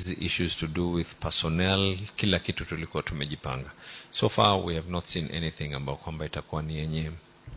hizi issues to do with personnel kila kitu tulikuwa tumejipanga so far we have not seen anything ambao kwamba itakuwa ni yenye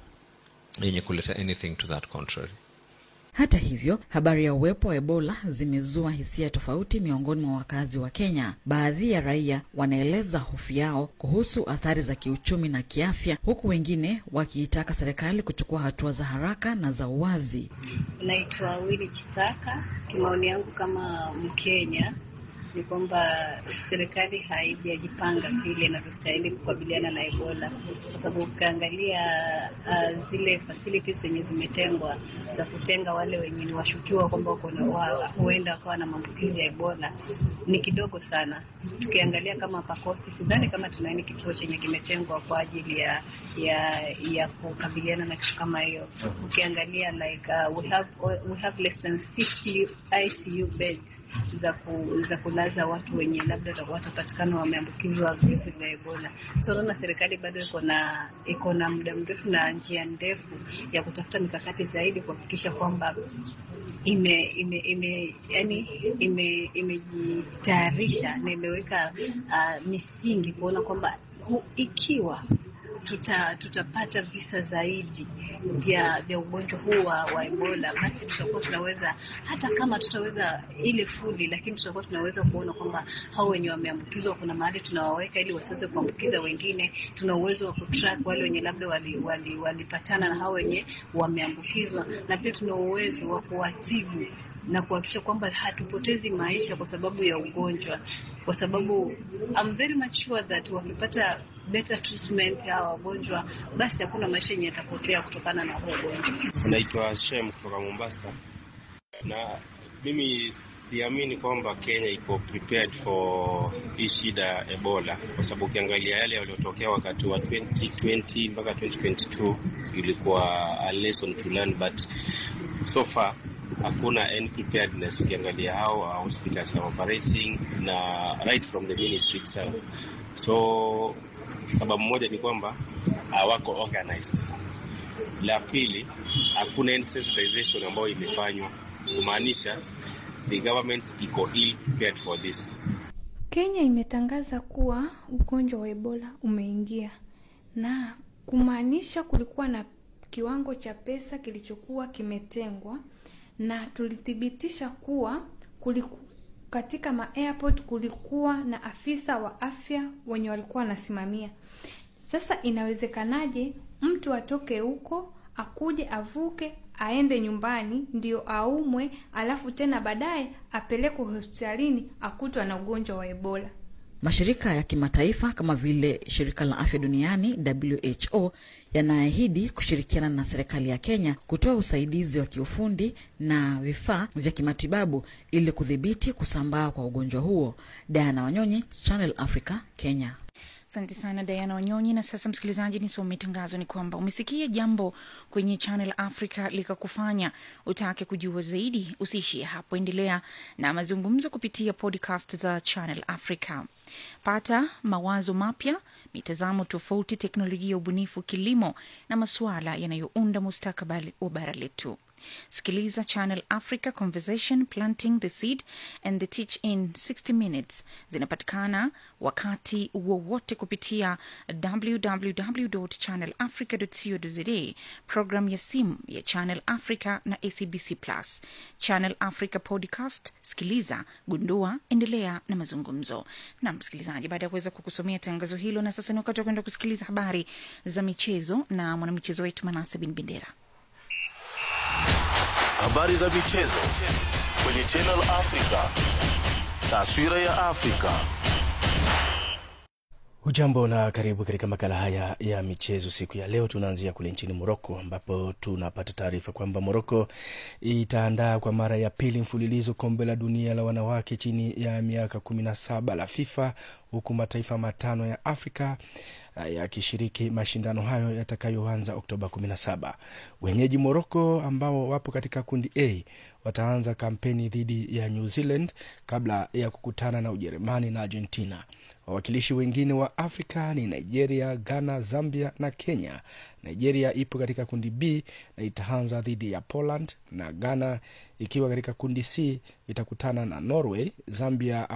yenye kuleta anything to that contrary Hata hivyo, habari ya uwepo wa Ebola zimezua hisia tofauti miongoni mwa wakazi wa Kenya. Baadhi ya raia wanaeleza hofu yao kuhusu athari za kiuchumi na kiafya, huku wengine wakiitaka serikali kuchukua hatua za haraka na za uwazi. Naitwa Willy Chisaka. Kimaoni yangu kama Mkenya ni kwamba serikali haijajipanga vile inavyostahili kukabiliana na Ebola, kwa sababu ukiangalia uh, zile facilities zenye zimetengwa za kutenga wale wenye ni washukiwa kwamba wako na wa- huenda wakawa na maambukizi ya Ebola ni kidogo sana. Tukiangalia kama Pakosti, sidhani kama tunaini kituo chenye kimetengwa kwa ajili ya ya ya kukabiliana na kitu kama hiyo. Ukiangalia like uh, we have we have less than 50 ICU beds za ku, za kulaza watu wenye labda wata- watapatikana wameambukizwa virusi vya Ebola. So naona serikali bado iko na iko na muda mrefu na njia ndefu ya kutafuta mikakati zaidi kuhakikisha kwamba ime ime ime yani ime imejitayarisha na imeweka uh, misingi kuona kwamba hu- ikiwa tuta, tutapata visa zaidi vya vya ugonjwa huu wa, wa Ebola, basi tutakuwa tunaweza hata kama tutaweza ile fuli, lakini tutakuwa tunaweza kuona kwamba hao wenye wameambukizwa kuna mahali tunawaweka ili wasiweze kuambukiza wengine. Tuna uwezo wa kutrack wale wenye labda walipatana wali, wali walipatana na hao wenye wameambukizwa, na pia tuna uwezo wa kuwatibu na kuhakikisha kwamba hatupotezi maisha kwa sababu ya ugonjwa, kwa sababu I'm very much sure that wakipata better treatment ya wagonjwa, basi hakuna maisha yenye yatapotea kutokana na huo ugonjwa. Naitwa Shem kutoka Mombasa, na mimi siamini kwamba Kenya iko prepared for hii shida ya Ebola, kwa sababu ukiangalia yale yaliyotokea wakati wa 2020 mpaka 2022 ilikuwa a lesson to learn, but so far hakuna any preparedness. Ukiangalia how our hospitals are operating na right from the ministry itself. So sababu moja ni kwamba hawako organized la pili, hakuna any sensitization ambayo imefanywa, kumaanisha the government iko ill prepared for this. Kenya imetangaza kuwa ugonjwa wa Ebola umeingia na kumaanisha kulikuwa na kiwango cha pesa kilichokuwa kimetengwa, na tulithibitisha kuwa kuliku, katika ma airport kulikuwa na afisa wa afya wenye walikuwa wanasimamia. Sasa inawezekanaje mtu atoke huko akuje avuke aende nyumbani ndio aumwe, alafu tena baadaye apelekwe hospitalini akutwa na ugonjwa wa Ebola? Mashirika ya kimataifa kama vile shirika la afya duniani WHO yanaahidi kushirikiana na serikali ya Kenya kutoa usaidizi wa kiufundi na vifaa vya kimatibabu ili kudhibiti kusambaa kwa ugonjwa huo. Diana Wanyonyi, Channel Africa, Kenya. Asante sana Diana Wanyonyi. Na sasa, msikilizaji, nisome tangazo. Ni kwamba umesikia jambo kwenye Channel Africa likakufanya utake kujua zaidi. Usiishie hapo, endelea na mazungumzo kupitia podcast za Channel Africa. Pata mawazo mapya, mitazamo tofauti, teknolojia, ubunifu, kilimo na masuala yanayounda mustakabali wa bara letu. Sikiliza Channel Africa Conversation Planting the Seed and the Teach in 60 Minutes. Zinapatikana wakati wowote kupitia www.channelafrica.co.za, program ya simu ya Channel Africa na ACBC Plus. Channel Africa Podcast, sikiliza, gundua, endelea na mazungumzo. Na msikilizaji, baada ya kuweza kukusomea tangazo hilo, na sasa ni wakati wa kwenda kusikiliza habari za michezo na mwanamichezo wetu Manase Bin Bendera. Habari za michezo kwenye Channel Africa. Taswira ya Afrika. Hujambo na karibu katika makala haya ya michezo siku ya leo. Tunaanzia kule nchini Moroko ambapo tunapata taarifa kwamba Moroko itaandaa kwa mara ya pili mfululizo kombe la dunia la wanawake chini ya miaka kumi na saba la FIFA huku mataifa matano ya Afrika yakishiriki mashindano hayo yatakayoanza Oktoba 17. Wenyeji Moroko ambao wapo katika kundi A wataanza kampeni dhidi ya New Zealand kabla ya kukutana na Ujerumani na Argentina. Wawakilishi wengine wa Afrika ni Nigeria, Ghana, Zambia na Kenya. Nigeria ipo katika kundi B na itaanza dhidi ya Poland, na Ghana ikiwa katika kundi C itakutana na Norway. Zambia